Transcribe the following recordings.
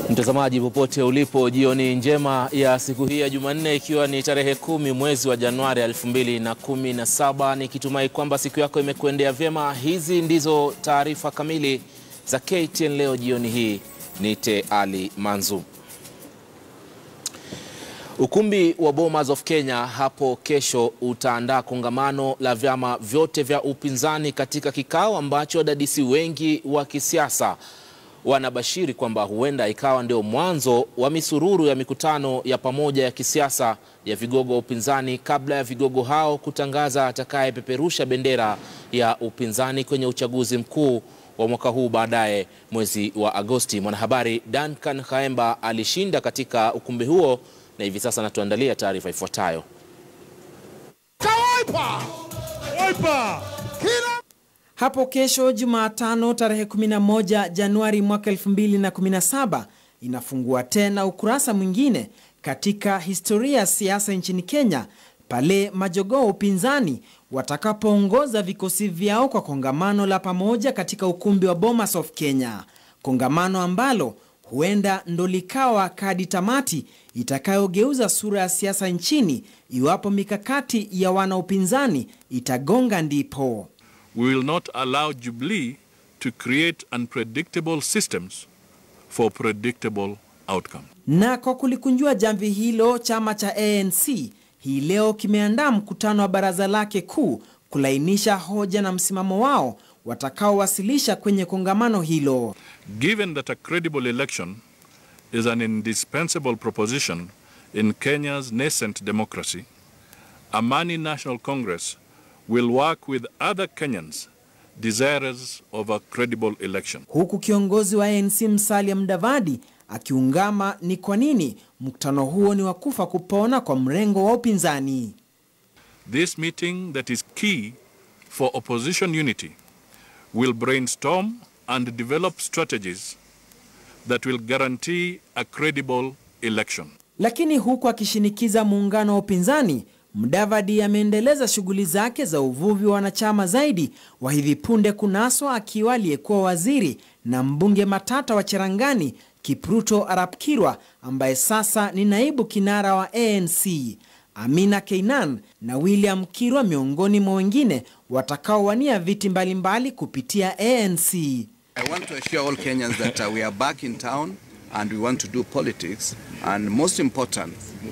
Mtazamaji popote ulipo, jioni njema ya siku hii ya Jumanne, ikiwa ni tarehe kumi mwezi wa Januari 2017, nikitumai kwamba siku yako imekuendea vyema. Hizi ndizo taarifa kamili za KTN leo jioni hii. Nite Ali Manzu. Ukumbi wa Bomas of Kenya hapo kesho utaandaa kongamano la vyama vyote vya upinzani katika kikao ambacho wadadisi wengi wa kisiasa wanabashiri kwamba huenda ikawa ndio mwanzo wa misururu ya mikutano ya pamoja ya kisiasa ya vigogo wa upinzani kabla ya vigogo hao kutangaza atakayepeperusha bendera ya upinzani kwenye uchaguzi mkuu wa mwaka huu baadaye mwezi wa Agosti. Mwanahabari Duncan Khaemba alishinda katika ukumbi huo na hivi sasa anatuandalia taarifa ifuatayo. Hapo kesho Jumatano tarehe 11 Januari mwaka 2017 inafungua tena ukurasa mwingine katika historia ya siasa nchini Kenya pale majogoo wa upinzani watakapoongoza vikosi vyao kwa kongamano la pamoja katika ukumbi wa Bomas of Kenya, kongamano ambalo huenda ndo likawa kadi tamati itakayogeuza sura ya siasa nchini iwapo mikakati ya wanaupinzani itagonga ndipo. We will not allow Jubilee to create unpredictable systems for predictable outcomes. Na kwa kulikunjua jamvi hilo, chama cha ANC hii leo kimeandaa mkutano wa baraza lake kuu kulainisha hoja na msimamo wao watakaowasilisha kwenye kongamano hilo. Given that a credible election is an indispensable proposition in Kenya's nascent democracy, Amani National Congress will work with other Kenyans desirous of a credible election. Huku kiongozi wa ANC Musalia Mudavadi akiungama ni kwa nini mkutano huo ni wa kufa kupona kwa mrengo wa upinzani. This meeting that is key for opposition unity will brainstorm and develop strategies that will guarantee a credible election. Lakini huku akishinikiza muungano wa upinzani, Mudavadi ameendeleza shughuli zake za uvuvi wa wanachama zaidi wa hivi punde kunaswa akiwa aliyekuwa waziri na mbunge matata wa Cherangani Kipruto Arap Kirwa ambaye sasa ni naibu kinara wa ANC. Amina Keinan na William Kirwa miongoni mwa wengine watakaowania viti mbalimbali kupitia ANC. I want to assure all Kenyans that uh, we are back in town and we want to do politics. And most important,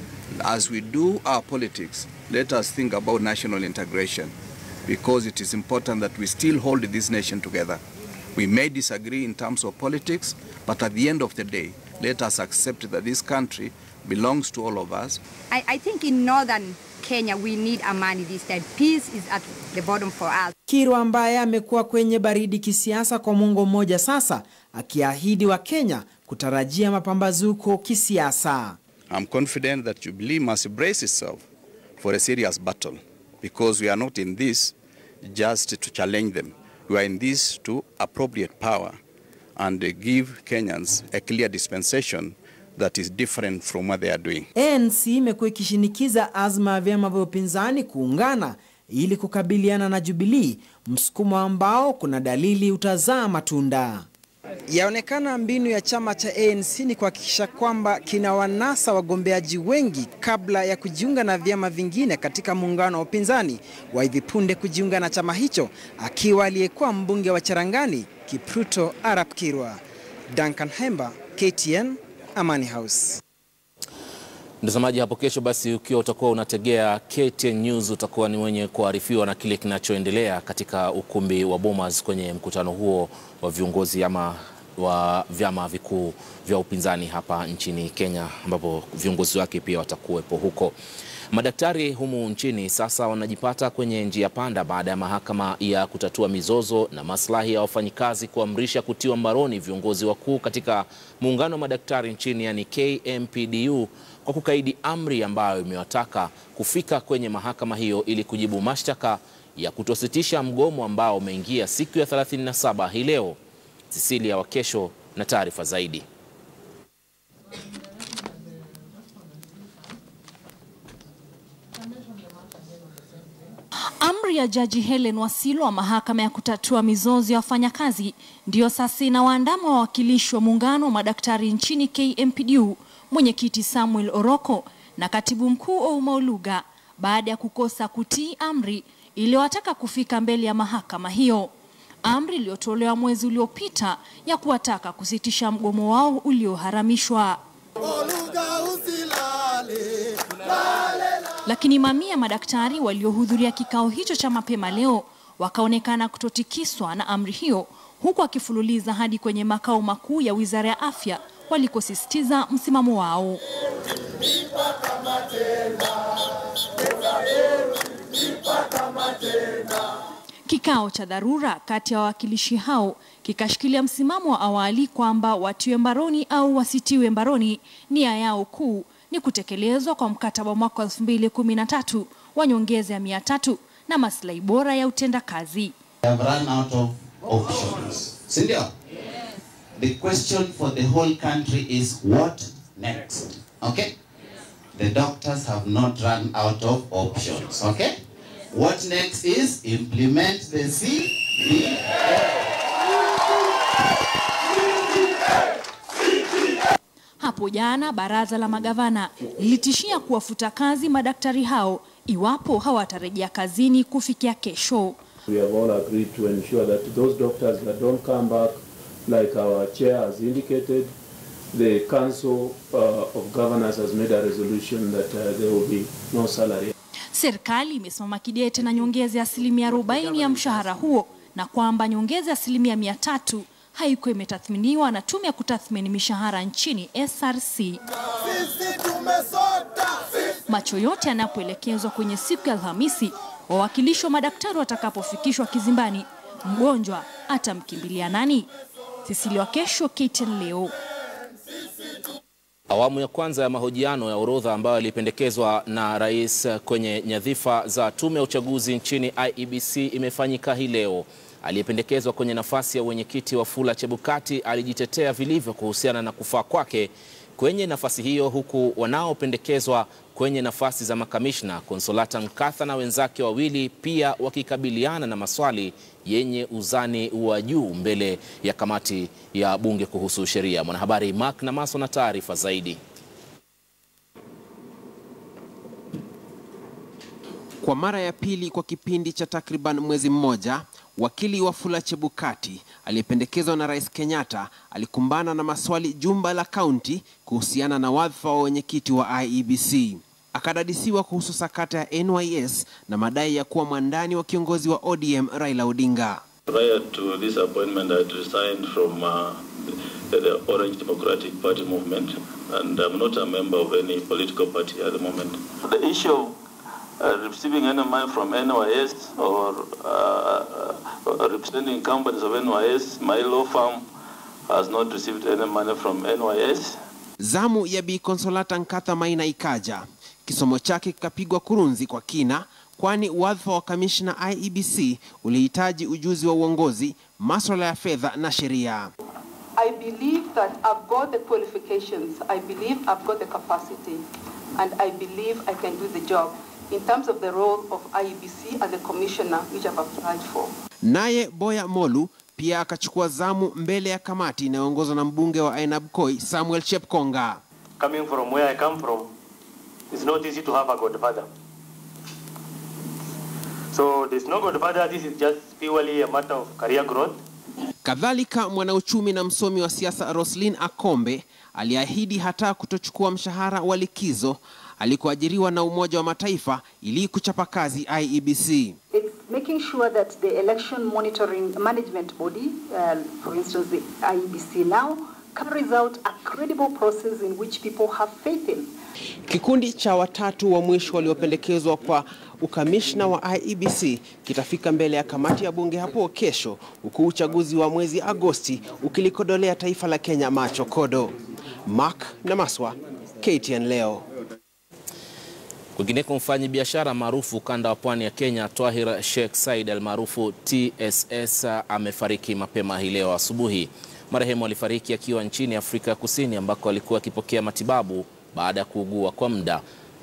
as we do our politics, let us think about national integration because it is important that we still hold this nation together. We may disagree in terms of politics, but at the end of the day, let us accept that this country belongs to all of us. I, I think in northern Kenya we need amani this time. Peace is at the bottom for us. Kirwa ambaye amekuwa kwenye baridi kisiasa kwa mwongo mmoja sasa, akiahidi wa Kenya kutarajia mapambazuko kisiasa. I'm confident that Jubilee must brace itself for a serious battle because we are not in this just to challenge them. We are in this to appropriate power and give Kenyans a clear dispensation that is different from what they are doing. ANC imekuwa ikishinikiza azma ya vyama vya upinzani kuungana ili kukabiliana na Jubilee, msukumo ambao kuna dalili utazaa matunda. Yaonekana mbinu ya chama cha ANC ni kuhakikisha kwamba kina wanasa wagombeaji wengi kabla ya kujiunga na vyama vingine katika muungano wa upinzani wa hivi punde kujiunga na chama hicho, akiwa aliyekuwa mbunge wa Cherangani Kipruto Arap Kirwa. Duncan Hemba, KTN, Amani House. Mtazamaji, hapo kesho basi, ukiwa utakuwa unategea KTN News, utakuwa ni mwenye kuarifiwa na kile kinachoendelea katika ukumbi wa Bomas kwenye mkutano huo wa viongozi ama wa vyama vikuu vya upinzani hapa nchini Kenya, ambapo viongozi wake pia watakuwepo huko. Madaktari humu nchini sasa wanajipata kwenye njia panda baada ya mahakama ya kutatua mizozo na maslahi ya wafanyikazi kuamrisha kutiwa mbaroni viongozi wakuu katika muungano wa madaktari nchini, yani KMPDU, kwa kukaidi amri ambayo imewataka kufika kwenye mahakama hiyo ili kujibu mashtaka ya kutositisha mgomo ambao umeingia siku ya 37 hii leo. Cecilia Wakesho na taarifa zaidi. Amri ya Jaji Helen Wasilu wa mahakama ya kutatua mizozo ya wafanyakazi ndiyo sasa inawaandama wawakilishi wa muungano wa madaktari nchini KMPDU, mwenyekiti Samuel Oroko na katibu mkuu Ouma Oluga baada ya kukosa kutii amri iliyowataka kufika mbele ya mahakama hiyo, amri iliyotolewa mwezi uliopita ya kuwataka kusitisha mgomo wao ulioharamishwa. Lakini mamia ya madaktari waliohudhuria kikao hicho cha mapema leo wakaonekana kutotikiswa na amri hiyo, huku akifululiza hadi kwenye makao makuu ya Wizara ya Afya walikosisitiza msimamo wao. Kikao cha dharura kati ya wawakilishi hao kikashikilia msimamo wa awali kwamba watiwe mbaroni au wasitiwe mbaroni, nia yao kuu ni kutekelezwa kwa mkataba wa mwaka 2013 wa nyongeza ya mia tatu na maslahi bora ya utendakazi. We have run out of options. Sindio? The question for the whole country is what next? Okay? The doctors have not run out of options. Okay? What next is implement the CBA. Hapo jana baraza la magavana lilitishia kuwafuta kazi madaktari hao iwapo hawatarejea kazini kufikia kesho. We have all agreed to ensure that those doctors that don't come back, like our chair has indicated, the Council uh, of Governors has made a resolution that uh, there will be no salary. Serikali imesimama kidete na nyongeza ya asilimia 40 ya mshahara huo na kwamba nyongeza ya asilimia mia tatu haikuwa imetathminiwa na tume ya kutathmini mishahara nchini SRC. Macho yote yanapoelekezwa kwenye siku ya Alhamisi, wawakilishi wa madaktari watakapofikishwa kizimbani, mgonjwa atamkimbilia nani? Sisili wa kesho, KTN leo. Awamu ya kwanza ya mahojiano ya orodha ambayo ilipendekezwa na rais kwenye nyadhifa za tume ya uchaguzi nchini IEBC imefanyika hii leo. Aliyependekezwa kwenye nafasi ya wenyekiti Wafula Chebukati alijitetea vilivyo kuhusiana na kufaa kwake kwenye nafasi hiyo, huku wanaopendekezwa kwenye nafasi za makamishna Konsolata Nkatha na wenzake wawili pia wakikabiliana na maswali yenye uzani wa juu mbele ya kamati ya bunge kuhusu sheria. Mwanahabari Mark Namaso na taarifa zaidi. Kwa mara ya pili kwa kipindi cha takriban mwezi mmoja, wakili Wafula Chebukati aliyependekezwa na Rais Kenyatta alikumbana na maswali jumba la kaunti kuhusiana na wadhifa wa wenyekiti wa IEBC. Akadadisiwa kuhusu sakata ya NYS na madai ya kuwa mwandani wa kiongozi wa ODM Raila Odinga. Prior to this appointment, I had resigned from uh, the, the Orange Democratic Party movement, and I'm not a member of any political party at the moment. The issue of uh, receiving any money from NYS or uh, uh, representing companies of NYS, my law firm has not received any money from NYS. Zamu ya Bi Konsolata Nkatha Maina ikaja, kisomo chake kikapigwa kurunzi kwa kina, kwani wadhifa wa kamishna IEBC ulihitaji ujuzi wa uongozi, maswala ya fedha na sheria. I believe that I've got the qualifications, I believe I've got the capacity, and I believe I can do the job in terms of the role of IEBC as a commissioner which I've applied for. Naye Boya Molu pia akachukua zamu mbele ya kamati inayoongozwa na mbunge wa Ainab Koi Samuel Chepkonga. Coming from where I come from, it's not easy to have a godfather. So there's no godfather, this is just purely a matter of career growth. Kadhalika, mwanauchumi na msomi wa siasa Roslyn Akombe aliahidi hata kutochukua mshahara wa likizo alikoajiriwa na Umoja wa Mataifa ili kuchapa kazi IEBC. It's making sure that the election monitoring management body, uh, for instance the IEBC now, carries out a credible process in which people have faith in. Kikundi cha watatu wa mwisho waliopendekezwa kwa ukamishna wa IEBC kitafika mbele ya kamati ya bunge hapo kesho, huku uchaguzi wa mwezi Agosti ukilikodolea taifa la Kenya macho kodo. Mark Namaswa, KTN leo. Kwingineko, mfanyi biashara maarufu ukanda wa pwani ya Kenya Twahir Sheikh Said almaarufu TSS amefariki mapema hii leo asubuhi. Marehemu alifariki akiwa nchini Afrika ya Kusini ambako alikuwa akipokea matibabu baada ya kuugua kwa muda.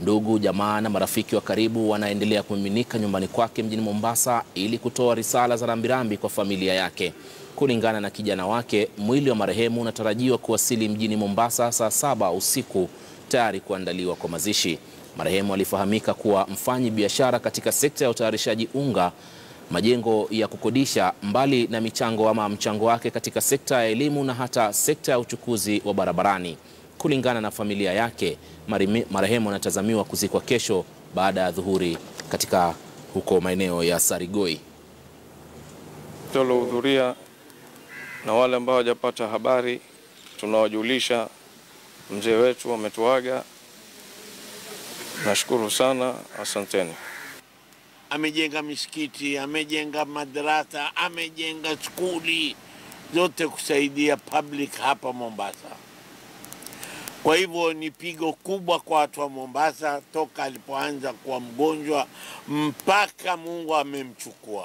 Ndugu, jamaa na marafiki wa karibu wanaendelea kumiminika nyumbani kwake mjini Mombasa ili kutoa risala za rambirambi kwa familia yake. Kulingana na kijana wake, mwili wa marehemu unatarajiwa kuwasili mjini Mombasa saa saba usiku tayari kuandaliwa kwa mazishi. Marehemu alifahamika kuwa mfanyi biashara katika sekta ya utayarishaji unga, majengo ya kukodisha, mbali na michango ama mchango wake katika sekta ya elimu na hata sekta ya uchukuzi wa barabarani. Kulingana na familia yake, marehemu anatazamiwa kuzikwa kesho baada ya dhuhuri katika huko maeneo ya Sarigoi. Tulohudhuria na wale ambao hawajapata habari, tunawajulisha mzee wetu ametuaga. Nashukuru sana, asanteni. Amejenga misikiti, amejenga madarasa, amejenga skuli zote kusaidia public hapa Mombasa. Kwa hivyo ni pigo kubwa kwa watu wa Mombasa toka alipoanza kuwa mgonjwa mpaka Mungu amemchukua.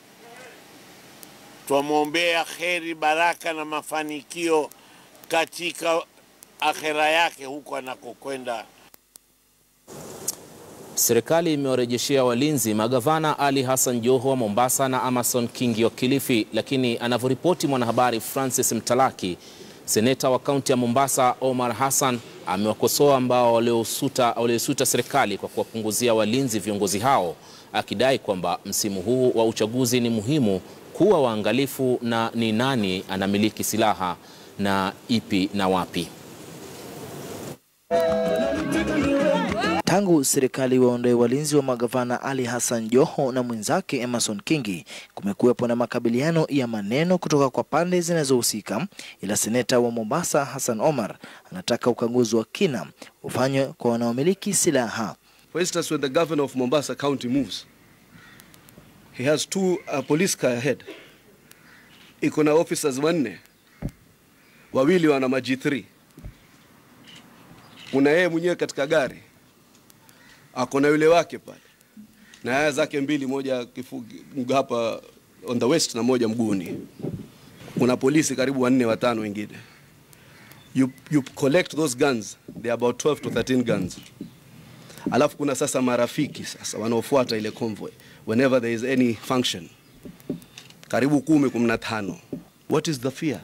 Twamwombea kheri, baraka na mafanikio katika akhera yake huko anakokwenda. Serikali imewarejeshea walinzi magavana Ali Hassan Joho wa Mombasa na Amason Kingi wa Kilifi, lakini anavyoripoti mwanahabari Francis Mtalaki, seneta wa kaunti ya Mombasa Omar Hassan amewakosoa ambao waliosuta serikali kwa kuwapunguzia walinzi viongozi hao, akidai kwamba msimu huu wa uchaguzi ni muhimu kuwa waangalifu na ni nani anamiliki silaha na ipi na wapi. Tangu serikali waondoe walinzi wa magavana Ali Hassan Joho na mwenzake Emerson Kingi, kumekuwepo na makabiliano ya maneno kutoka kwa pande zinazohusika, ila seneta wa Mombasa Hassan Omar anataka ukaguzi wa kina ufanywe kwa wanaomiliki silaha. For instance, when the governor of Mombasa County moves, he has two uh, police car ahead. Iko na officers wanne, wawili wana ma G3. Kuna yeye mwenyewe katika gari ako na yule wake pale na haya zake mbili, moja kifu, hapa on the west na moja mguuni. Kuna polisi karibu wanne watano wengine. You, you collect those guns, they are about 12 to 13 guns. Alafu kuna sasa marafiki sasa wanaofuata ile convoy whenever there is any function, karibu kumi, kumi na tano. What is the fear?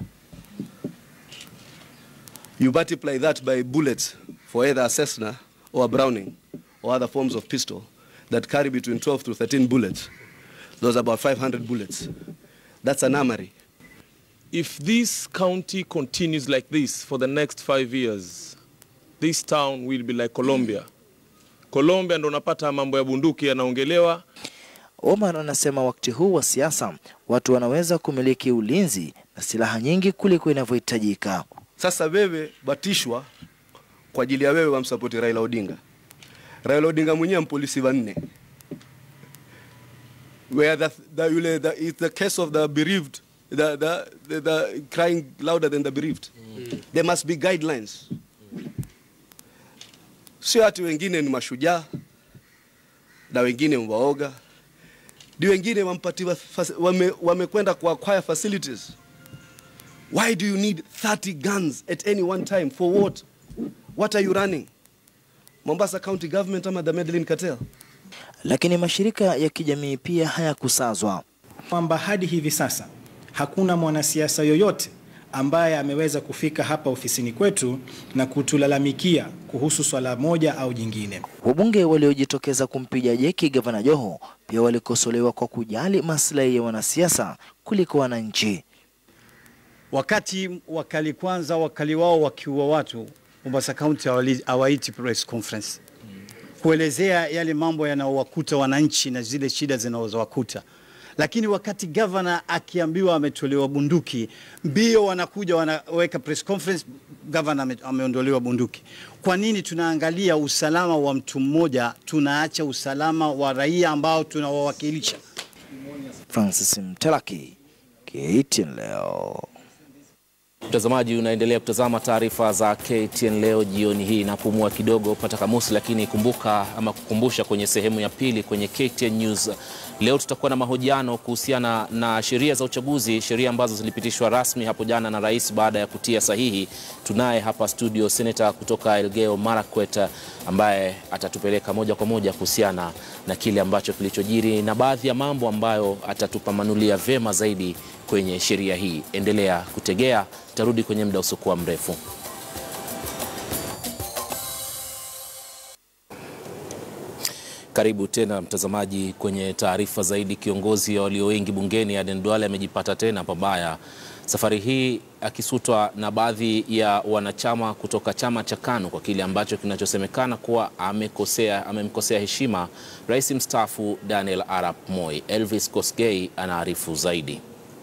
You multiply that by bullets for either a Cessna or a Browning or other forms of pistol that carry between 12 to 13 bullets. Those are about 500 bullets. That's an armory. If this county continues like this for the next five years, this town will be like Colombia. Colombia ndo unapata mambo ya bunduki yanaongelewa. Omar anasema wakati huu wa siasa watu wanaweza kumiliki ulinzi na silaha nyingi kuliko inavyohitajika. Sasa wewe batishwa kwa ajili ya wewe wamsapoti Raila Odinga. Raila Odinga mwenyewe mpolisi wanne. Where the, the, yule, the, it's the case of the bereaved, the, the, the, the crying louder than the bereaved. Mm. There must be guidelines. Sio ati wengine ni mashujaa na wengine waoga, ndio wengine wampatiwa wame, wamekwenda ku acquire facilities. Why do you need 30 guns at any one time for what? What are you running? Mombasa County Government ama the Medellin Cartel? Lakini mashirika ya kijamii pia hayakusazwa kwamba hadi hivi sasa hakuna mwanasiasa yoyote ambaye ameweza kufika hapa ofisini kwetu na kutulalamikia kuhusu swala moja au jingine. Wabunge waliojitokeza kumpiga jeki gavana Joho pia walikosolewa kwa kujali maslahi ya wanasiasa kuliko wananchi. Wakati wakali kwanza wakali wao wakiua watu, Mombasa County hawaiti press conference kuelezea yale mambo yanayowakuta wananchi na zile shida zinazowakuta lakini wakati gavana akiambiwa ametolewa bunduki, mbio wanakuja wanaweka press conference, gavana ameondolewa bunduki. Kwa nini tunaangalia usalama wa mtu mmoja, tunaacha usalama wa raia ambao tunawawakilisha? Francis Mtelaki, KTN leo. Mtazamaji, unaendelea kutazama taarifa za KTN leo jioni hii. Napumua kidogo pata kamusi, lakini kumbuka ama kukumbusha kwenye sehemu ya pili kwenye KTN News leo tutakuwa na mahojiano kuhusiana na sheria za uchaguzi, sheria ambazo zilipitishwa rasmi hapo jana na rais baada ya kutia sahihi. Tunaye hapa studio seneta kutoka Elgeyo Marakwet ambaye atatupeleka moja kwa moja kuhusiana na kile ambacho kilichojiri na baadhi ya mambo ambayo atatupamanulia vema zaidi kwenye sheria hii. Endelea kutegea, tarudi kwenye muda usiokuwa mrefu. Karibu tena mtazamaji kwenye taarifa zaidi. Kiongozi wa walio wengi bungeni Aden Duale amejipata tena pabaya, safari hii akisutwa na baadhi ya wanachama kutoka chama cha KANU kwa kile ambacho kinachosemekana kuwa amekosea amemkosea heshima rais mstaafu Daniel Arap Moi. Elvis Kosgei anaarifu zaidi.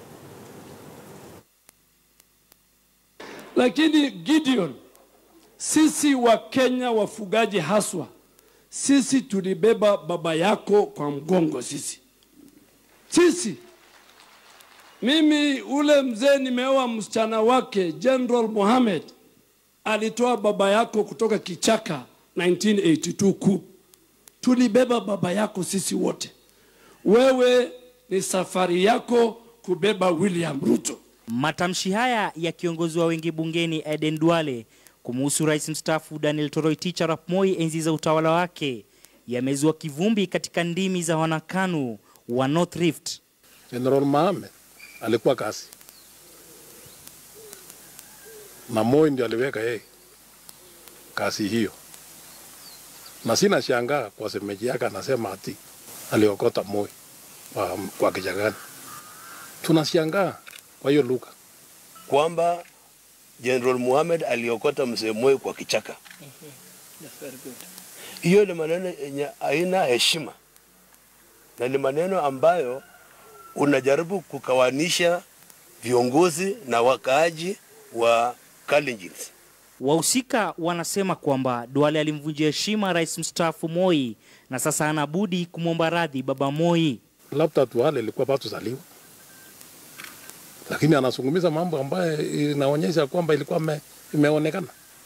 Lakini Gideon, sisi wa Kenya wafugaji haswa sisi tulibeba baba yako kwa mgongo. Sisi sisi, mimi ule mzee nimeoa msichana wake General Mohammed alitoa baba yako kutoka kichaka 1982 coup. Tulibeba baba yako sisi wote. Wewe ni safari yako kubeba William Ruto. Matamshi haya ya kiongozi wa wengi bungeni Aden Duale kumuhusu rais mstaafu Daniel Toroitich arap Moi enzi za utawala wake yamezua kivumbi katika ndimi za wanakanu wa North Rift. General Mohamed alikuwa kasi na Moi ndio aliweka yeye kasi hiyo, na sina shangaa kwa semeji yake anasema ati aliokota Moi kwa, kwa kichakani. Tunashangaa kwa hiyo lugha kwamba General Muhammad aliokota mzee Moi kwa kichaka. Hiyo ni maneno yenye haina heshima na ni maneno ambayo unajaribu kukawanisha viongozi na wakaaji wa Kalenjin. Wahusika wanasema kwamba Duale alimvunjia heshima rais mstaafu Moi na sasa anabudi kumwomba radhi baba Moi. Labda Duale ilikuwa bado zaliwa, lakini anazungumza mambo ambayo inaonyesha kwamba ilikuwa me, imeonekana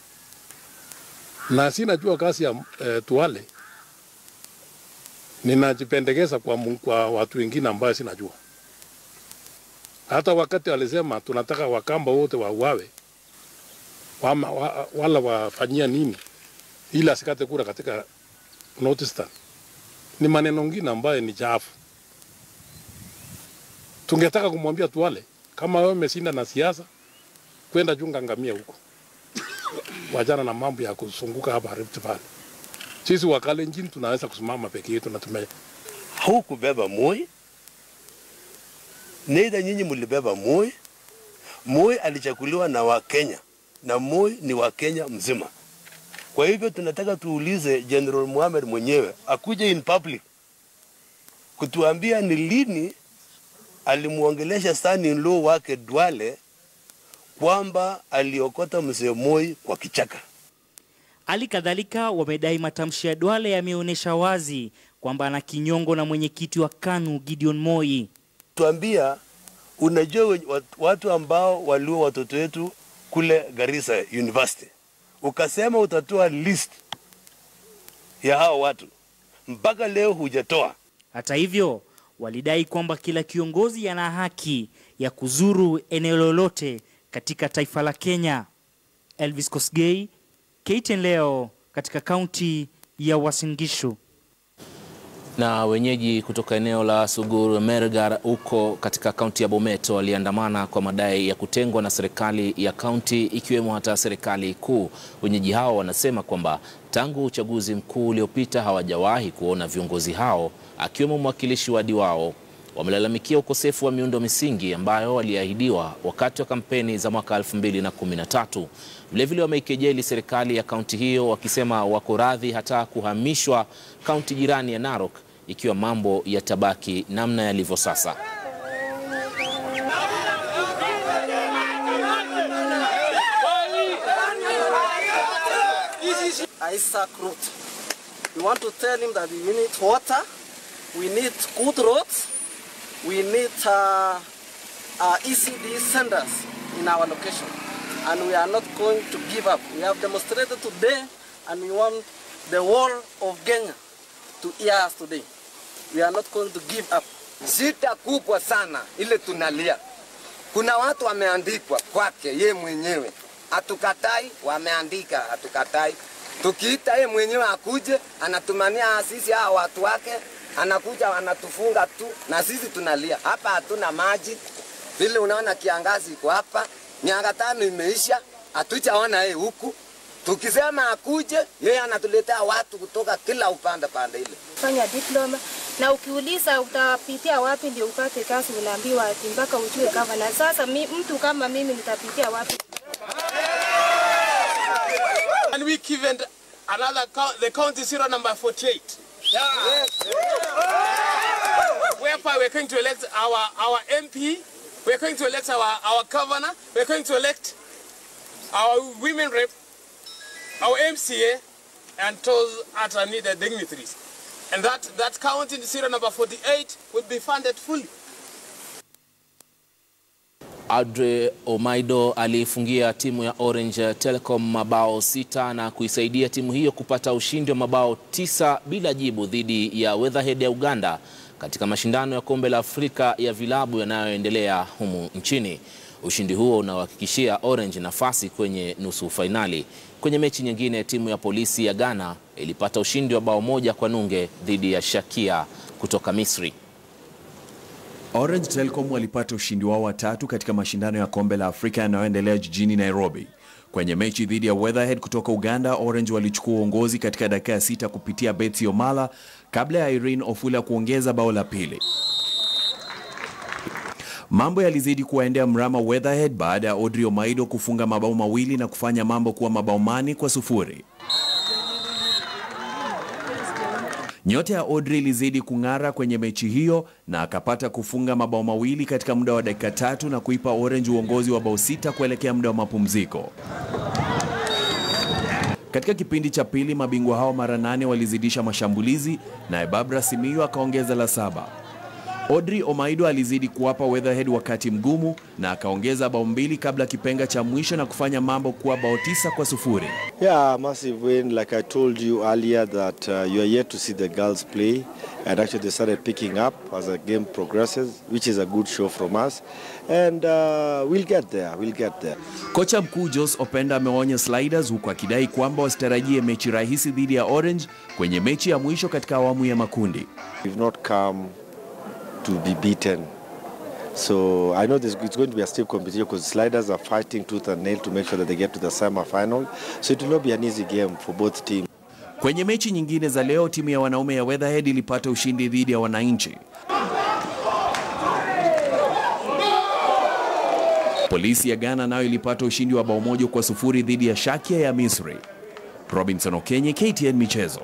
na sinajua kazi ya e, Duale. Ninajipendekeza kwa, kwa watu wengine ambayo sinajua. Hata wakati alisema tunataka Wakamba wote wauawe wama, wa, wala wafanyia nini ili asikate kura katika Northeastern, ni maneno ngine ambayo ni chafu. Tungetaka kumwambia Duale, kama wewe umeshinda na siasa, kwenda chunga ngamia huko, wachana na mambo ya kuzunguka hapa Rift Valley. Sisi wa Kalenjin tunaweza kusimama peke yetu na tume hukubeba Moi, neither nyinyi mlibeba Moi. Moi alichaguliwa na Wakenya na Moi ni Wakenya mzima. Kwa hivyo tunataka tuulize General Muhammad mwenyewe akuje in public kutuambia ni lini alimuongelesha son-in-law wake Duale kwamba aliokota mzee Moi kwa kichaka. Hali kadhalika wamedai matamshi ya Duale yameonyesha wazi kwamba ana kinyongo na mwenyekiti wa KANU Gideon Moi. Tuambia, unajua watu ambao waliua watoto wetu kule Garissa University, ukasema utatoa list ya hao watu, mpaka leo hujatoa. Hata hivyo, walidai kwamba kila kiongozi ana haki ya kuzuru eneo lolote katika taifa la Kenya. Elvis Kosgei, KTN leo katika kaunti ya Uasin Gishu. Na wenyeji kutoka eneo la Sugur Mergar huko katika kaunti ya Bomet waliandamana kwa madai ya kutengwa na serikali ya kaunti ikiwemo hata serikali kuu. Wenyeji hao wanasema kwamba tangu uchaguzi mkuu uliopita hawajawahi kuona viongozi hao akiwemo mwakilishi wadi wao. Wamelalamikia ukosefu wa miundo misingi ambayo waliahidiwa wakati wa kampeni za mwaka 2013. Vilevile wameikejeli serikali ya kaunti hiyo wakisema wako radhi hata kuhamishwa kaunti jirani ya Narok ikiwa mambo yatabaki namna yalivyo sasa. Isaac Ruth. We want to tell him that we need water, we need good roads, we need uh, uh, ECD centers in our location. and we are not going to give up. We have demonstrated today, and we want the whole of Kenya to hear us today. We are not going to give up. Shida kubwa sana ile tunalia, kuna watu wameandikwa kwake ye mwenyewe, hatukatai, wameandika, hatukatai. Tukiita ye mwenyewe akuje, anatumania sisi hawa watu wake, anakuja anatufunga tu, na sisi tunalia hapa. Hatuna maji, vile unaona kiangazi iko hapa, miaka tano imeisha, hatujaona yeye huku. Tukisema akuje, yeye anatuletea watu kutoka kila upande pande ile. fanya diploma na ukiuliza utapitia wapi ndio upate kazi, unaambiwa ati mpaka ujue gavana. Sasa mi, mtu kama mimi nitapitia wapi? And we given another count, the county zero number 48. Whereby we're going to elect our, our MP, we're going to elect our, our governor, we're going to elect our women rep, our MCA, and those other needed dignitaries. And that, that county zero number 48 will be funded fully. Audrey Omaido aliifungia timu ya Orange Telecom mabao sita na kuisaidia timu hiyo kupata ushindi wa mabao tisa bila jibu dhidi ya Weatherhead ya Uganda katika mashindano ya kombe la Afrika ya vilabu yanayoendelea humu nchini. Ushindi huo unawahakikishia Orange nafasi kwenye nusu fainali. Kwenye mechi nyingine, timu ya polisi ya Ghana ilipata ushindi wa bao moja kwa nunge dhidi ya Shakia kutoka Misri. Orange Telecom walipata ushindi wao wa tatu katika mashindano ya kombe la Afrika yanayoendelea jijini Nairobi. Kwenye mechi dhidi ya Weatherhead kutoka Uganda, Orange walichukua uongozi katika dakika ya sita kupitia Betsy Omala kabla ya Irene Ofula kuongeza bao la pili. Mambo yalizidi kuwaendea mrama Weatherhead baada ya Audrey Omaido kufunga mabao mawili na kufanya mambo kuwa mabao mane kwa sufuri. Nyota ya Audrey ilizidi kung'ara kwenye mechi hiyo na akapata kufunga mabao mawili katika muda wa dakika tatu na kuipa Orange uongozi wa bao sita kuelekea muda wa mapumziko. Katika kipindi cha pili, mabingwa hao mara nane walizidisha mashambulizi naye Barbara Simiyu akaongeza la saba. Audrey Omaido alizidi kuwapa Weatherhead wakati mgumu na akaongeza bao mbili kabla kipenga cha mwisho na kufanya mambo kuwa bao tisa kwa sufuri. Yeah, massive win. Like I told you earlier that uh, you are yet to see the girls play and actually they started picking up as the game progresses, which is a good show from us. And uh, we'll get there, we'll get there. Kocha mkuu Jos Openda amewaonya Sliders huku akidai kwamba wasitarajie mechi rahisi dhidi ya Orange kwenye mechi ya mwisho katika awamu ya makundi. We've not come to be beaten. So I know this, it's going to be a stiff competition because sliders are fighting tooth and nail to make sure that they get to the semi-final. So it will not be an easy game for both teams. Kwenye mechi nyingine za leo, timu ya wanaume ya Weatherhead ilipata ushindi dhidi ya wananchi. Polisi ya Ghana nayo ilipata ushindi wa bao moja kwa sufuri dhidi ya Shakia ya Misri. Robinson Okenye, KTN Michezo.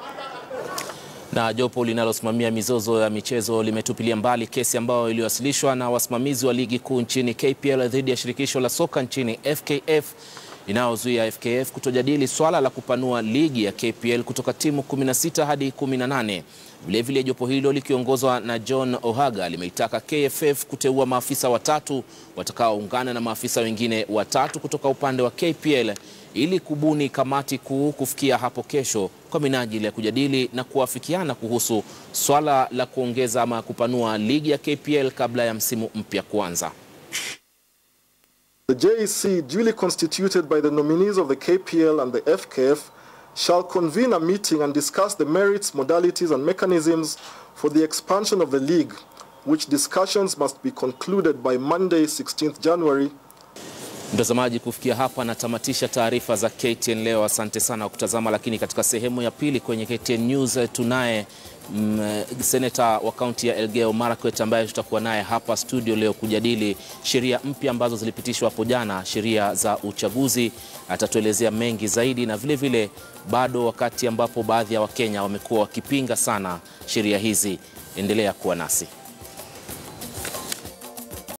Na jopo linalosimamia mizozo ya michezo limetupilia mbali kesi ambayo iliwasilishwa na wasimamizi wa ligi kuu nchini KPL dhidi ya shirikisho la soka nchini FKF inayozuia FKF kutojadili swala la kupanua ligi ya KPL kutoka timu 16 hadi 18. Vilevile, jopo hilo likiongozwa na John Ohaga limeitaka KFF kuteua maafisa watatu watakaoungana na maafisa wengine watatu kutoka upande wa KPL ili kubuni kamati kuu kufikia hapo kesho kwa minajili ya kujadili na kuafikiana kuhusu swala la kuongeza ama kupanua ligi ya KPL kabla ya msimu mpya kuanza. The JEC, duly constituted by the nominees of the KPL and the FKF, shall convene a meeting and discuss the merits, modalities, and mechanisms for the expansion of the league, which discussions must be concluded by Monday, 16th January. Mtazamaji, kufikia hapa natamatisha taarifa za KTN leo. Asante sana kwa kutazama, lakini katika sehemu ya pili kwenye KTN News tunaye mm, seneta wa kaunti ya Elgeyo Marakwet ambaye tutakuwa naye hapa studio leo kujadili sheria mpya ambazo zilipitishwa hapo jana, sheria za uchaguzi. Atatuelezea mengi zaidi, na vile vile bado wakati ambapo baadhi ya Wakenya wamekuwa wakipinga sana sheria hizi. Endelea kuwa nasi.